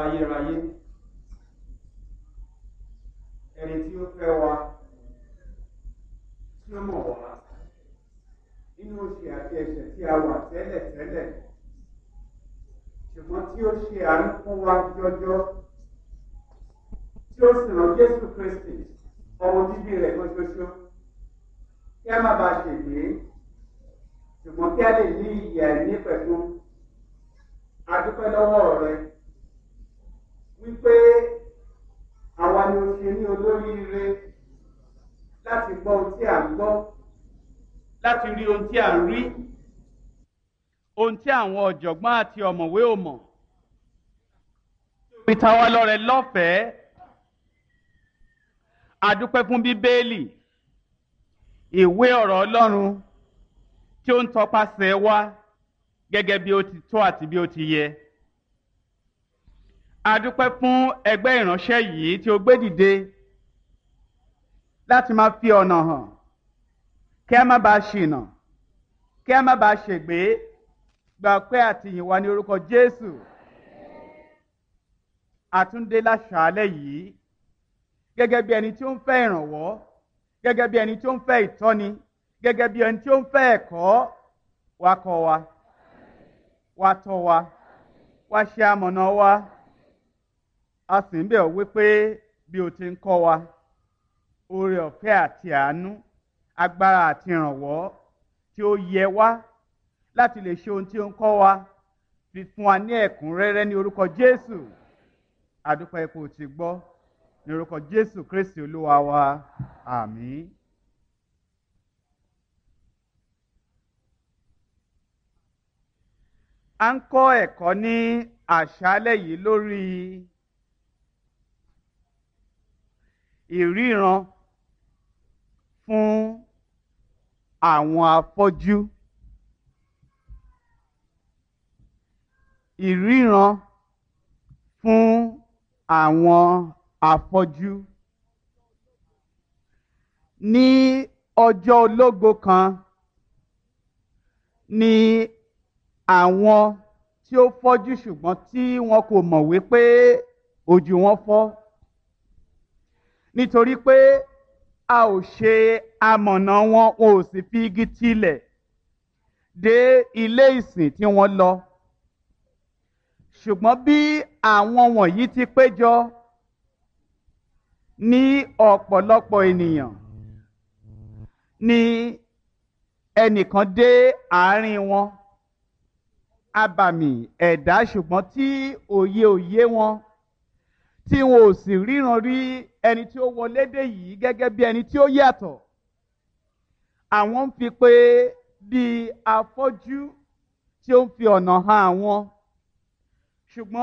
ayérayé ẹni tí ó fẹ́ wa tí ó mọ̀ wá nínú oṣù àti ẹ̀ṣẹ̀ tí a wà tẹ́lẹ̀ tẹ́lẹ̀ ṣùgbọ́n tí ó ṣe àánú fún wa jọjọ tí ó sì rán Jésù Kristi ọmọ bíbí rẹ̀ kan ṣoṣo kí a má bàa ṣègbè ṣùgbọ́n kí a lè ní ìyè àìní pẹ̀lú adúpẹ́ lọ́wọ́ rẹ wípé àwa ni o ṣe ní olóríire láti gbọ́ ohun tí à ń gbọ́ láti rí ohun tí à ń rí ohun tí àwọn ọ̀jọ̀gbọ́n àti ọ̀mọ̀wé ò mọ̀ fi ta wá lọ́rẹ lọ́fẹ̀ẹ́ adúpẹ́ fún bíbélì ìwé ọ̀rọ̀ Ọlọ́run tí ó ń tọpasẹ̀ wá gẹ́gẹ́ bí ó ti tó àti bí ó ti yẹ. adúpẹ́ fún ẹgbẹ́ ìránṣẹ́ yìí tí ó gbé dìde láti máa fi ọ̀nà hàn kí a má bàa ṣìnà kí a má bàa ṣègbé gba pé àtìyìn wa ní orúkọ Jésù àtúndé láṣàálẹ̀ yìí gẹ́gẹ́ bí ẹni tí ó ń fẹ́ ìrànwọ́ gẹ́gẹ́ bí ẹni tí ó ń fẹ́ ìtọ́ni gẹ́gẹ́ bí ẹni tí ó ń fẹ́ ẹ̀kọ́ wa kọ́ wa wa tọ́ wa wa ṣe amọ̀nà wa a sì ń bẹ̀ ọ́ wípé bí o ti ń kọ́ wa oore ọ̀fẹ́ àti àánú agbára àti ìrànwọ́ tí ó yẹ wá láti lè ṣe ohun tí ó ń kọ́ wa fi fún wa ní ẹ̀kúnrẹ́rẹ́ ní orúkọ Jésù àdúpẹ́ ipò tí gbọ́ ní orúkọ Jésù Kristi Olúwa wa àmín. a ń kọ́ ẹ̀kọ́ ní àṣálẹ́ yìí lórí ìríran fún àwọn afọ́jú ìríran fún àwọn afọ́jú ní ọjọ́ ológo kan ní àwọn tí ó fọ́jú ṣùgbọ́n tí wọn kò mọ̀ wípé ojú wọn fọ́ nítorí pé a ò ṣe amọ̀nà wọn wọn ò sì fi igi tilẹ̀ dé ilé ìsìn tí wọ́n lọ ṣùgbọ́n bí àwọn wọ̀nyí ti péjọ ní ọ̀pọ̀lọpọ̀ ènìyàn ni ẹnìkan dé àárín wọn abàmì ẹ̀dá ṣùgbọ́n tí òye òye wọn tí wọn ò sì ríran rí ẹni tí ó wọlé dé yìí gẹ́gẹ́ bí ẹni tí ó yàtọ̀ àwọn ń fi pé bí afọ́jú tí ó ń fi ọ̀nà hàn àwọn ṣùgbọ́n